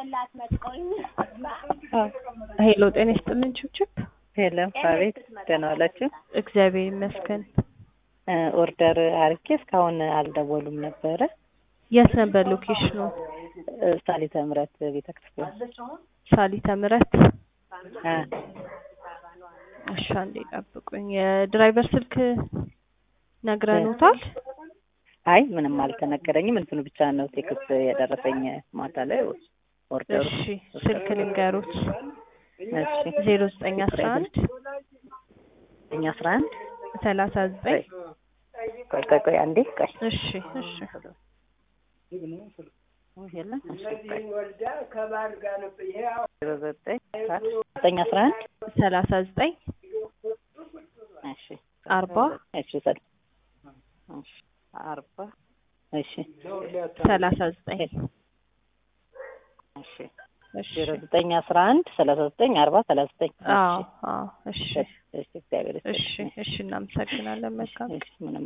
ሄሎ ጤና ይስጥልን ችብችብ። ሄሎ አቤት፣ ደህና ዋላችሁ? እግዚአብሔር ይመስገን። ኦርደር አርጌ እስካሁን አልደወሉም ነበረ። የት ነበር ሎኬሽኑ? ሳሊተ ምሕረት ቤተክርስቲያን። ሳሊተ ምሕረት። አ እሺ አንዴ ጠብቁኝ። የድራይቨር ስልክ ነግረኑታል? አይ ምንም አልተነገረኝም። እንትኑ ብቻ ነው ቴክስት የደረሰኝ ማታ ላይ ኦርደሩ። እሺ ስልክ ልንገሩት። እሺ ዜሮ ዘጠኝ አስራ አንድ ዘጠኝ አስራ አንድ ሰላሳ ዘጠኝ ቆይ ቆይ ቆይ አንዴ ቆይ እሺ እሺ የለም እሺ ቆይ ዜሮ ዘጠኝ ዘጠኝ አስራ አንድ ሰላሳ ዘጠኝ እሺ አርባ እሺ ሰል እሺ አርባ እሺ ሰላሳ ዘጠኝ እሺ እሺ ዜሮ ዘጠኝ አስራ አንድ ሰላሳ ዘጠኝ አርባ ሰላሳ ዘጠኝ አዎ አዎ እሺ እሺ እግዚአብሔር እሺ ይስጥልኝ። እሺ እናመሰግናለን መልካም እሺ ምንም